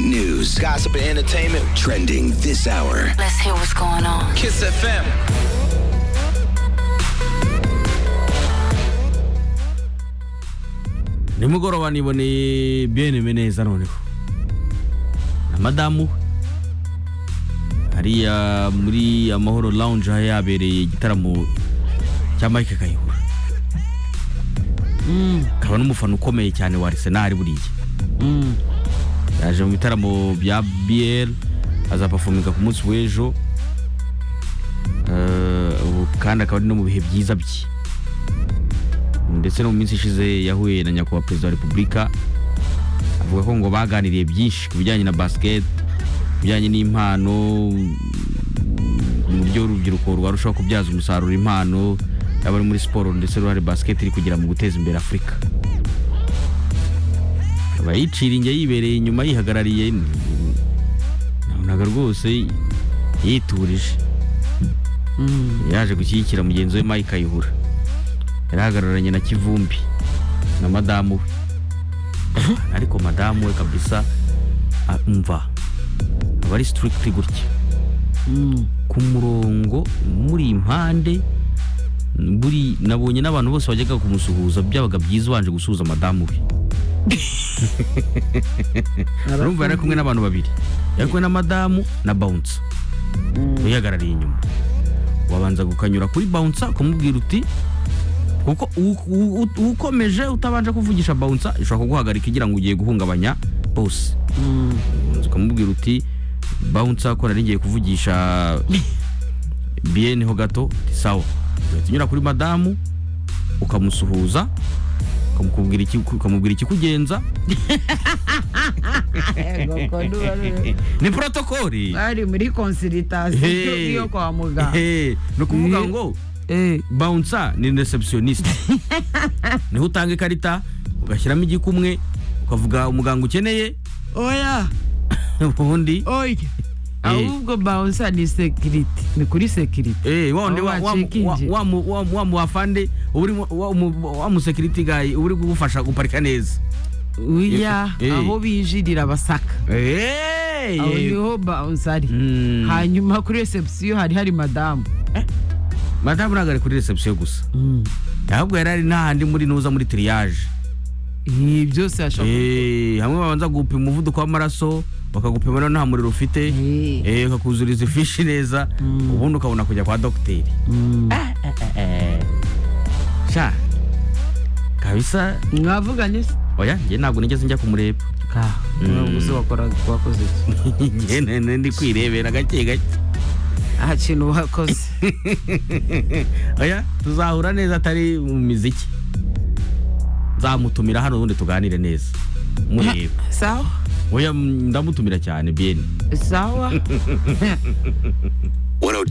news, gossip, and entertainment trending this hour. Let's hear what's going on. Kiss FM. nimugoroba niboneye bieneme neza noneho na madamu hariya muri amahoro lounge aho yabereye igitaramo cya mike kayihura akaba n'umufana ukomeye cyane wa arsenal buriya yaje mu bitaramo bya bl azapafominga ku munsi w'ejo Eh, ubu kandi akaba ari no mu bihe byiza bye ndetse no mu minsi ishize yahuye na nyakubahwa perezida wa repubulika avuga ko ngo baganiriye byinshi ku bijyanye na basiketi ku bijyanye n'impano uburyo urubyiruko rwarushaho kubyaza umusaruro impano yaba ari muri siporo ndetse n'uruhare basiketi iri kugira mu guteza imbere afurika aba yicira inge yibereye inyuma yihagarariye nabonaga rwose yiturije yaje gushyigikira mugenzi we mike kayihura yarahagararanye na kivumbi na madamu we ariko madamu we kabisa ah, umva aba ari sitirikiti gutya ku murongo muri impande buri nabonye n'abantu bose bajyaga kumusuhuza byabaga byiza ubanje gusuhuza madamu we urumva yari ari kumwe n'abantu babiri yari kumwe na madamu na bawunsa uyihagarariye inyuma wabanza gukanyura kuri bawunsa ukamubwira uti kuko u- u- u- ukomeje utabanje kuvugisha bawunsa ishobora kuguhagarika igira ngo ugiye guhungabanya bose ubanza ukamubwira uti bawunsa ko nari ngiye kuvugisha biyeni ho gato uti sawa ugahita unyura kuri madamu ukamusuhuza ukamukubwira iki- ukamubwira ikikugenza ni protokoli bari muri konsiritation Hey. yo kwa muganga Hey, ni ukuvuga Eh. ngo bawunsa ni receptionist niho utanga ikarita ugashyiramo igikumwe ukavuga umuganga ukeneye oya ubundi oya ahubwo bawusa ni sekiriti ni kuri sekiriti Eh, wa wundi Aho wa- wa- wa- wacekinze. wa mu- wa mu- wa mu wafande uba uri mu- wa mu- wa mu security guy uba uri kugufasha guparika neza uya Eh. aho binjirira basaka Eh, aho eh, niho bawusa ari mm, hanyuma kuri reception hari hari madamu madamu ntabwo ari kuri reception gusa ahubwo yari ari n'ahandi muri nuza muri triage ibi byose hashobora Eh, hamwe babanza gupima umuvuduko w'amaraso bakagupima rero nta muriro ufite eh, bakakuzuriza ifishi neza ubundi ukabona kujya kwa dogiteri sha kabisa mwavuganye se oya njye ntabwo nigeze njya kumureba ntabwo uzi wakoraga wakoze iki njye ne- ne- ndi kwirebera gake gake nta kintu wakoze oya tuzahura neza atari mu miziki nzamutumira hano ubundi tuganire neza mureba sawa oya mm, ndamutumira cyane biyeni sawa 102.